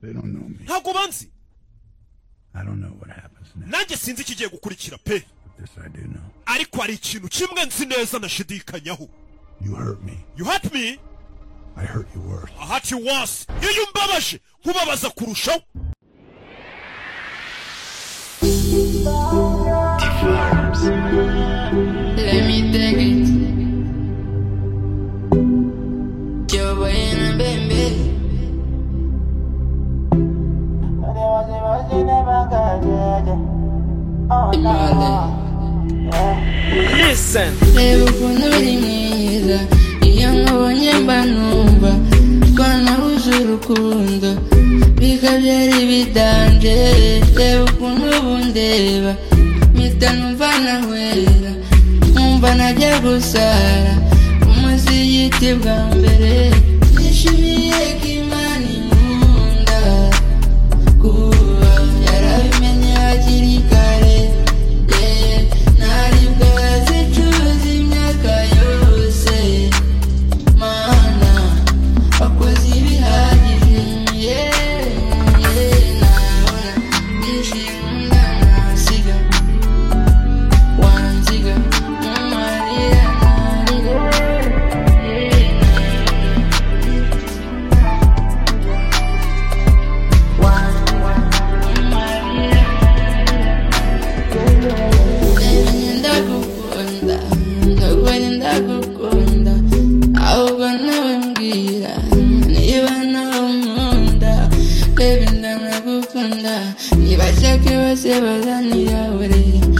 They don't know me. ntabwo banzi I don't know what happens next. nanjye sinzi ikigiye gukurikira pe But this I do know. ariko hari ikintu kimwe nzi neza nashidikanyaho You hurt me. you hurt me I hurt you worse. I hurt you worse iyo umbabaje nkubabaza kurushaho Let me take it. Yo voy en baby. Reba ukuntu uri mwiza Iyo nkubonye mba numva Ko nahuje urukundo Bikabyara ibidanje Reba ukuntu bundeba Mpita numva nahwera Nkumva najya gusara Umuzigiti bwa mbere Nishimiye ko Imana inkunda Kuba yarabimenye hakiri kare Yeah, ntaribwo bazicuza imyaka yose mana wakoze ibihagije yewe nabona byinshi nkunda nasiga wanziga mumarira ntarira yewe nabona mumarira ndagukunda ndagukunda ndagukunda ahubwo nawe mbwira niba nawe unkunda reba inda ndagukunda niba nshaka ibibazo bazanira burera